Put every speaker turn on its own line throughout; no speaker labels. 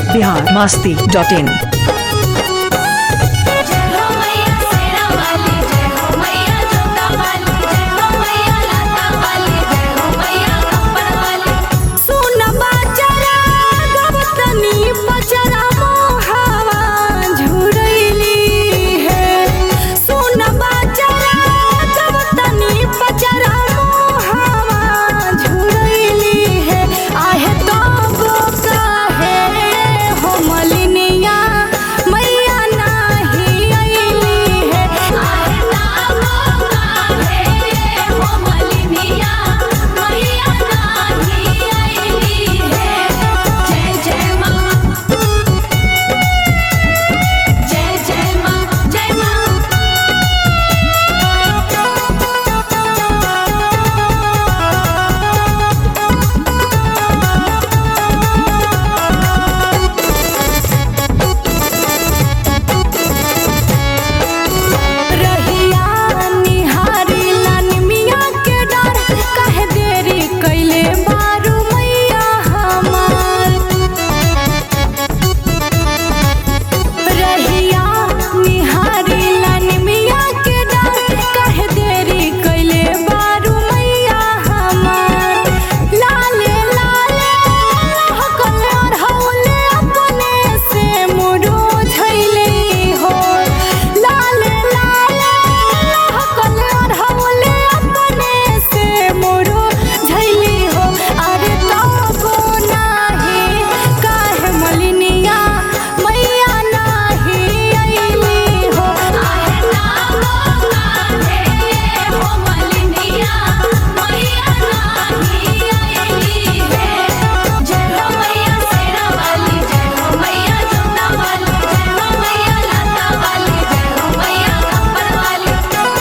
Bihar Masti dot in
जय हो मैया शेरा वाली जय हो मैया जोता वाली जय हो मैया लाता वाली जय हो मैया खप्पर वाली
सुन बाजरा गवतनी बजरा मोहावा झुरैली है सुन बाजरा गवतनी बजरा मोहावा झुरैली है आहे तो काहे हो मलिनिया मैया नाही अइली है
आहे नामो काहे हो मलिनिया मैया नाही आईली है जय जय माँ जय जय माँ जय माँ
रहिया निहारी लानिमिया के डर काहे देरी कैले बारू मैया हमार रहिया निहारी लानिमिया के डर काहे देरी कैले बारू मैया हमार लाले लाले हकल और हौले अपने से मुरो झैले हो लाले लाले हकल और हौले अपने से मुरो झैले हो अरे तबो नाही काहे मलिनिया मैया नाही अइली हो
आहे नामो काहे हो मलिनिया मैया नाही आईली है जय हो मैया शेरा वाली जय हो मैया जोता वाली जय हो मैया लाता वाली जय हो मैया खप्पर वाली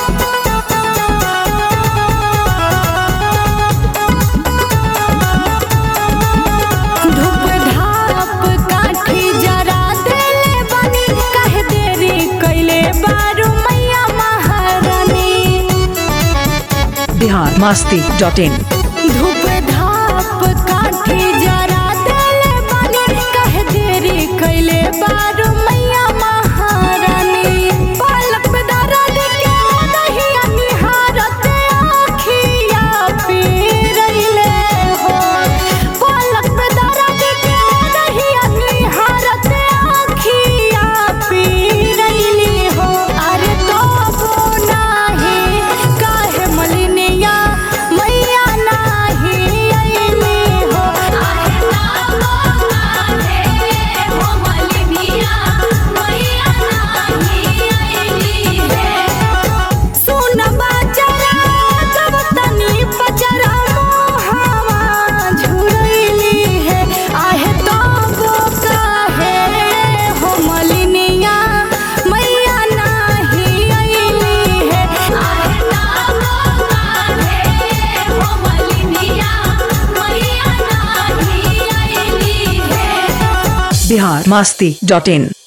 धूप धाप काठी जरा देले बनी काहे देरी कैले बारू मैया महारानी
बिहार मास्ती डॉट इन
धूप धाप काठी जरा देले बनी काहे देरी कैले बारू मैया महारानी पलक पे दर्द के दहिया निहारत आखिया पी रहिले हो पलक पे दर्द के दहिया निहारत आखिया पी रहिले हो अरे तो नाही काहे मलिनिया मैया नाही अइली हो
आहे नामो काहे हो मलिनिया मैया नाही आईली है
सुन बाजरा गवतनी बजरा मोहावा झुरैली है आहे तो काहे हो मलिनिया मैया नाही अइली है
आहे नामो काहे हो मलिनिया मैया नाही आईली है
बिहार मास्ती डॉट इन